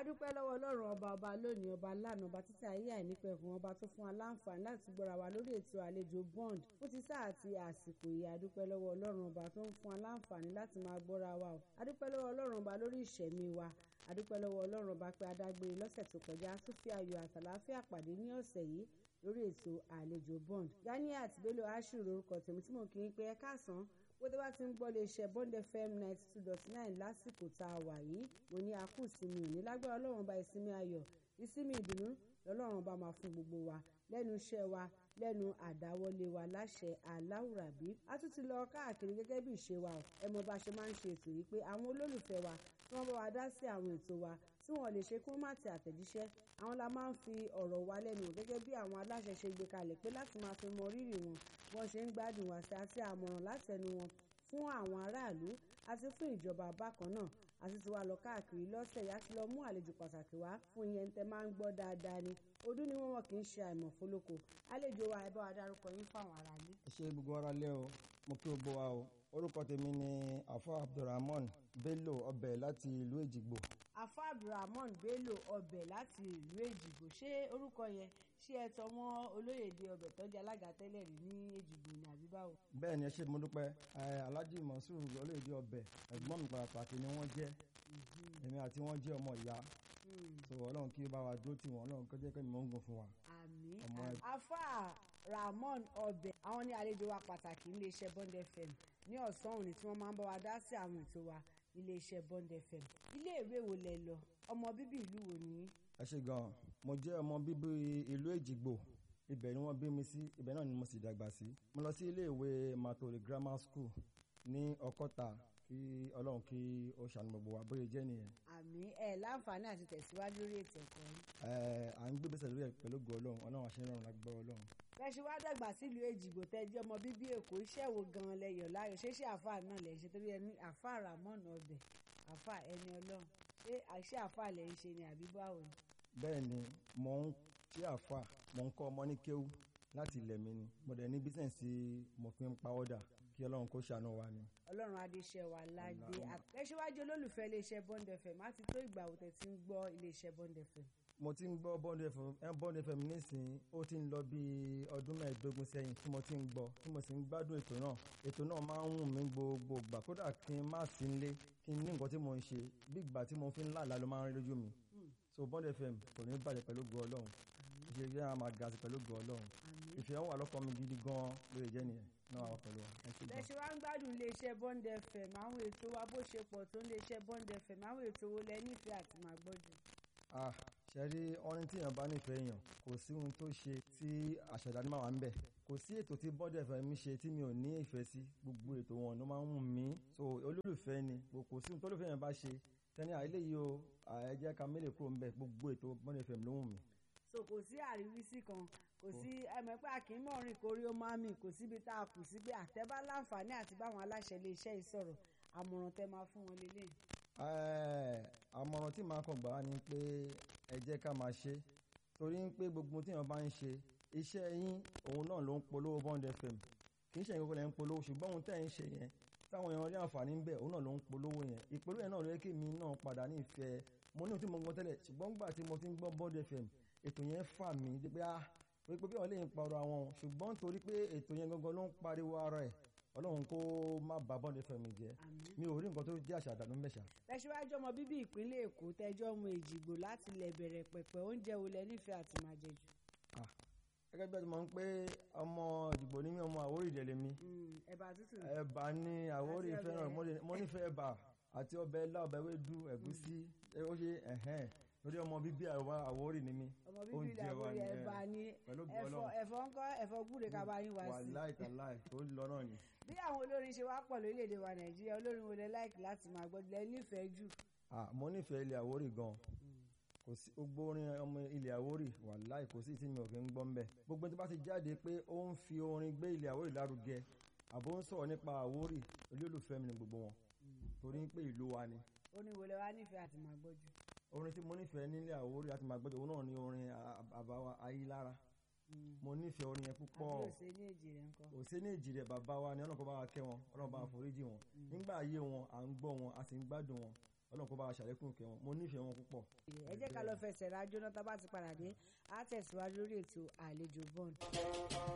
adúpẹ́ lọ́wọ́ ọlọ́run ọba ọba lónìí ọba lánàá ọba títí ayé àìnípẹ̀kun ọba tó fún wa láǹfààní láti gbọ́ra wa lórí ètò àlejò bond fún ti sáà àti àsìkò yìí adúpẹ́ lọ́wọ́ ọlọ́run ọba tó ń fún wa láǹfààní láti máa gbọ́ra wa o adúpẹ́ lọ́wọ́ ọlọ́run ọba lórí ìṣẹ̀mí wa adúpẹ́ lọ́wọ́ ọlọ́run ọba pé adágbére lọ́sẹ̀ tó kọjá tún fi ayọ̀ àtàláfíà pàdé ní ọ̀sẹ̀ yìí lórí ètò àlejò bond ganiat bello ashiru lórúkọ tèmi tí mò ń kí n pé ẹ káàsán bó tó bá ti ń gbọ́ lè ṣe bond fm ninety two dot nine lásìkò tá a wà yìí mo ní a kú ìsinmi òní lágbára ọlọ́run ọba ìsinmi ayọ̀ ìsinmi ìdùnnú lọ́lọ́run ọba máa fún gbogbo wa lẹ́nu iṣẹ́ wa lẹ́nu àdáwọlé wa láṣẹ aláwùrábí a tún ti lọ káàkiri gẹ́gẹ́ bí ìṣe wa ẹ mọ bá ṣe máa ń ṣe ètò yìí pé àwọn olólùfẹ́ wa tí wọ́n bá wa dá sí àwọn ètò wa tí wọ́n lè ṣe kí wọ́n má tẹ àtẹ̀jíṣẹ́ àwọn la máa ń fi ọ̀rọ̀ wa lẹ́nu gẹ́gẹ́ bí àwọn aláṣẹ ṣe gbé kalẹ̀ pé láti máa fi mọ rírì wọn bí wọ́n ṣe ń gbádùn wá sí àti àmọ̀ràn látẹnu wọn fún àwọn aráàlú àti fún ìjọba bákan náà àti ti wá lọ káàkiri lọ́sẹ̀ yá ti lọ mú àlejò pàtàkì wá fún ìyẹn tẹ máa ń gbọ́ dáadáa ni ọdún ni wọ́n wọ́n kì í ṣe àìmọ̀ fólókò àlejò wa ẹ bá wa dárúkọ yín fáwọn aráàlú. ẹ ṣe gbogbo ara lé o mo kí gbogbo wa o orúkọ tèmi ni afa abdulrahman bello ọbẹ láti ìlú èjìgbò. afa abdulrahman bello ọbẹ láti ìlú èjìgbò ṣé orúkọ yẹn ṣé ẹ tọ́ mọ́ olóyèdè ọbẹ tọ́jú alága tẹ́lẹ̀ rí ní èjìgbò ní àbí báwo. bẹ́ẹ̀ ni ẹ ṣe mo dúpẹ́ alhaji monsur olóyèdè ọbẹ ẹ̀gbọ́n mi pàtàkì ni wọ́n jẹ́ èmi àti wọ́n jẹ́ ọmọ ìyá so ọlọ́run kí ó bá wa dúró tì wọ́n ọlọ́run kó jẹ́ kí mò ń gùn fún wa. àmín Ọmọ ẹ- afa ramon ọbẹ àwọn ní àlejò wa pàtàkì iléeṣẹ́ bond fm ní ọ̀sán òní tí wọ́n máa ń bá wa dá sí àwọn ètò wa iléeṣẹ́ bond fm iléèwé wo lẹ lọ ọmọ bíbí ìlú wo ni yín? ẹ ṣe gan mo jẹ́ ọmọ bíbí ìlú èjìgbò ibẹ̀ ni wọ́n bí mi sí ibẹ̀ náà ni mo sì dàgbà sí mo lọ sí iléèwé matore grammar school ní ọkọ́ta kí ọlọ́run kí ó ṣàánú gbogbo wa bóyá jẹ́ nìyẹn àmín ẹ láǹfààní àti tẹ̀síwájú lórí ètò ẹ̀kọ́ yín. ẹ à ń gbé bẹ́sẹ̀ lórí ẹ̀ pẹ̀lú ògo ọlọ́run ọlọ́run àṣẹ ìrọ̀rùn lágbára ọlọ́run. bẹ́ẹ̀ ṣe wá dàgbà sílùú èjìgbò tẹ́ jẹ́ ọmọ bíbí èkó iṣẹ́ wo gan-an lẹ́yọ̀ láyọ̀ ṣé ṣé àáfàá náà lẹ̀ ń ṣe torí ẹni àáfàá ramon ọbẹ̀ àáfàá ẹni ọlọ́run ṣé àṣẹ àáfàá lẹ̀ ń ṣe ni àbí báwo ni. bẹ́ẹ̀ ni mò ń ṣe àfà mò ń kọ́ ọmọ ní kéwú láti ilẹ̀ mi ni mo dẹ̀ ní bísẹ̀nsì mo fi ń pa ọ́dà kí ọlọ́run kó ṣàánú wa ni. ọlọ́run adéṣẹ́ wa ládé àtẹ̀síwájú olólùfẹ́ iléeṣẹ́ bond fm á ti tó ìgbà òtẹ̀ tí ń gbọ́ iléeṣẹ́ bond fm. mo ti ń gbọ́ bond fm ẹ bond fm nísìnyí ó ti ń lọ bí ọdún mẹ́ẹ̀ẹ́dógún sẹ́yìn tí mo ti ń gbọ́ tí mo sì ń gbádùn ètò náà ètò náà máa ń wù mí gbogbo ìgbà kódà kí n má sí nílé kí n ní nǹkan tí mo ń ṣe bí ìgbà tí mo fi ń làlá ló máa ń rí lójú mi so bond fm kò ní bàjẹ́ pẹ̀lú ògo ọlọ́run ìṣe yẹn a máa ga sí pẹ̀lú ògo ọlọ́run àmín. ìfẹ́ wà lọ́kàn mi gidi gan-an lóye jẹ́ nìyẹn náà wà pẹ̀lú wa ẹ ṣe bẹ́ẹ̀ gan. ṣe wá ń gbádùn iléeṣẹ́ bond fm àwọn ètò wa bó ṣe pọ̀ tó iléeṣẹ́ bond fm àwọn ètò wo lẹ nífẹ̀ẹ́ àti máa gbọ́ jù. ah ṣẹ́rí ọrin tí èèyàn bá nífẹ̀ẹ́ èèyàn kò sí ohun tó ṣe tí àṣẹ̀dá ní máa wà ń bẹ̀ kò sí ètò tí bọ́dẹ̀ fẹ́ mi ṣe tí mi ò ní ìfẹ́ sí gbogbo ètò wọn ló máa ń wù mí so olólùfẹ́ ni kò sí ohun tó olólùfẹ́ yẹn bá ṣe tẹ́ni àìléyìí o ẹ jẹ́ ká mélèé kúrò ń bẹ̀ gbogbo ètò bọ́dẹ̀ fẹ́ ló wù mí. so kò sí àríwísí kan kò sí ẹmọ pé àkínmọ̀rin kórí ó máa mì kò síbi tá a kù sí pé àtẹ́bá láǹfààní àti báwọn aláṣẹ iléeṣẹ́ yìí sọ̀rọ̀ àmọ̀ràn tẹ́ máa fún wọn lélẹ̀. Ẹ, àmọ̀ràn tí màá kàn gbà á ni pé ẹ jẹ́ ká máa ṣe torí ń pé gbogbo tí èèyàn bá ń ṣe iṣẹ́ yín òun náà ló ń polówó bond fm kì í ṣe nǹkan kan lẹ́ ń polówó ṣùgbọ́n ohun tẹ́ ẹ̀ ń ṣe yẹn táwọn èèyàn rí àǹfààní ń bẹ̀ òun náà ló ń polówó yẹn ìpolówó yẹn náà ló yẹ kí mi náà padà ní ìfẹ́ mo ní ohun tí mo gbọ́ tẹ́lẹ̀ ṣùgbọ́n gbà tí mo ti ń gbọ́ bond fm ètò yẹn fà mí dé pé ah pé pé bí wọ́n lè ń parọ́ àwọn ṣùgbọ́n torí pé ètò yẹn gangan ló ń pariwo ara ẹ̀ ọlọ́run kó má bà bond fm jẹ́ àmín. mi ò rí nǹkan tó jẹ́ àṣà àdánù mẹ́ṣà tẹ̀síwájú ọmọ bíbí ìpínlẹ̀ èkó tẹjọ́ ọmọ èjìgbò láti lẹ̀ bẹ̀rẹ̀ pẹ̀pẹ̀ oúnjẹ wo lẹ nífẹ̀ẹ́ àti máa jẹ jù. gẹ́gẹ́ bí ẹ ti mọ̀ ń pé ọmọ ìdìbò ní mí ọmọ àwórì ìdẹ̀lẹ̀ mi Mm, ẹ̀bà tútù ẹ̀bà ní àwórì Àti ọbẹ̀. fẹ́ràn mo lè- mo nífẹ̀ẹ́ ẹ̀bà àti ọbẹ̀ ilá ọbẹ̀ ewédú ẹ̀gúsí ẹ, ó ṣe ẹ̀hẹ́n lórí ọmọ bíbí àwa àwórì ni mí ọmọ bíbí oúnjẹ wa ìdàgbòrí ni, ẹ, ẹ̀bà ni pẹ̀lú ògo ẹ̀fọ́ Ọlọ́run. ẹ̀fọ́ ńkọ́ ẹ̀fọ́ gbúre kaba yín wá sí. wàláì tàláì tó ń lọ náà ni. bí àwọn olórin ṣe wá pọ̀ lórílẹ̀‐èdè wa nàìjíríà olórin wo lẹ láìkì láti máa gbọ́ lẹ nífẹ̀ẹ́ jù. Ah, mo nífẹ̀ẹ́ ilẹ̀ àwórì gan kò sí gbogbo orin ọmọ ilẹ̀ àwórì wàláì kò sí tí mi ò fi ń gbọ́ ńbẹ̀ gbogbo tí bá ti jáde pé ó ń fi orin gbé ilẹ̀ àwórì lárugẹ àbó ń sọ̀rọ̀ nípa àwórì olólùfẹ́ mi ni gbogbo wọn torí pé ìlú wa ni orin wo lẹ wá nífẹ̀ẹ́ àti máa gbọ́ jù. orin tí mo nífẹ̀ẹ́ nílẹ̀ àwórì àti màgbẹ́jọ òun náà ni orin a- bàbá wa ayílára mo nífẹ̀ẹ́ orin yẹn púpọ̀ àbí òsè ní èjì rẹ̀ ńkọ́. òsè ní èjì rẹ̀ bàbá wa ni ọlọ́run kó bá wa kẹ́ wọn ọlọ́run bá wa foríjì wọn nígbà ayé wọn à ń gbọ́ wọn a sì ń gbádùn wọn ọlọ́run kó bá wa ṣàlékún ìkẹ́ wọn mo nífẹ̀ẹ́ wọn púpọ̀. ẹ jẹ́ ká lọ fẹsẹ̀ rájọ́ náà tá a bá ti padà dé á tẹ̀síwájú lórí ètò àlejò bond.